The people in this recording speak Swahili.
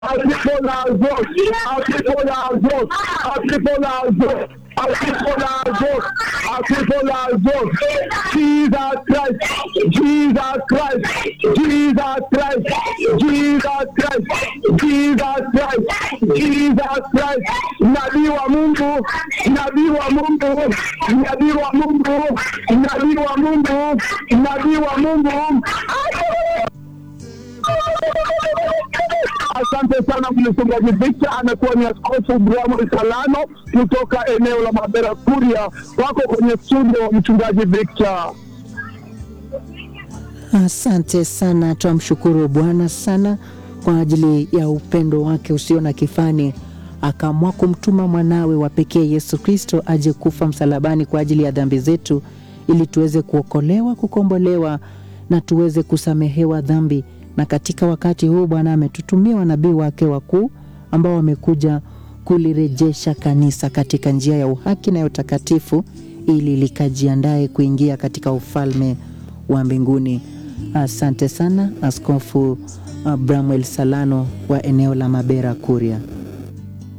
Atripolazo, Atripolazo, Atripolazo, Atripolazo, Atripolazo, Jesus Christ, Jesus Christ, Jesus Christ, Jesus Christ, Jesus Christ, Jesus Christ, nabii wa Mungu, nabii wa Mungu, nabii wa Mungu, nabii wa Mungu, nabii wa Mungu. Asante sana mchungaji Victor, amekuwa ni askofu Bramwel Salano kutoka eneo la Mabera Kuria. Wako kwenye studio, mchungaji Victor. Asante sana, twamshukuru Bwana sana kwa ajili ya upendo wake usio na kifani, akaamua kumtuma mwanawe wa pekee Yesu Kristo aje kufa msalabani kwa ajili ya dhambi zetu, ili tuweze kuokolewa, kukombolewa na tuweze kusamehewa dhambi. Na katika wakati huu Bwana ametutumia wanabii wake wakuu ambao wamekuja kulirejesha kanisa katika njia ya uhaki na ya utakatifu, ili likajiandae kuingia katika ufalme wa mbinguni. Asante sana Askofu uh, Bramwel Salano wa eneo la Mabera Kuria.